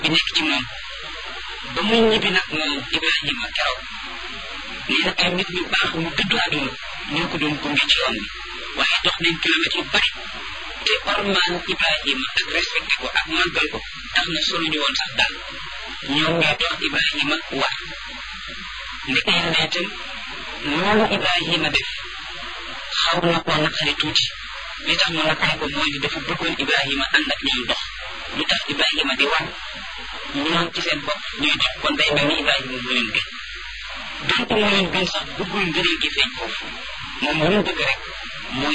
bi nekk ci moom ba muy ñibbi nag moom Ibrahima keroog nee na ay nit ñu baax mu dëddu àdduna ñoo ko doon gunge ci yoon bi waaye dox nañ kilomètres yu bari te ormaan Ibrahima ak respecté ko ak màggal ko tax na soluñu woon sax daal ñoom ñoo dox Ibrahima war ndeke yàlla itam loolu Ibrahima def xaw na koo naqari tuuti li tax mu naqari ko mooy ni dafa bëggoon Ibrahima ànd ak ñoom dox lu tax Ibrahima di war ñoom ci seen bopp ñuy dox kon day mel ni Ibrahima mu leen gën donte mu leen gën sax bëggul ngëneel gi feeñ foofu moom lu mu bëgg rek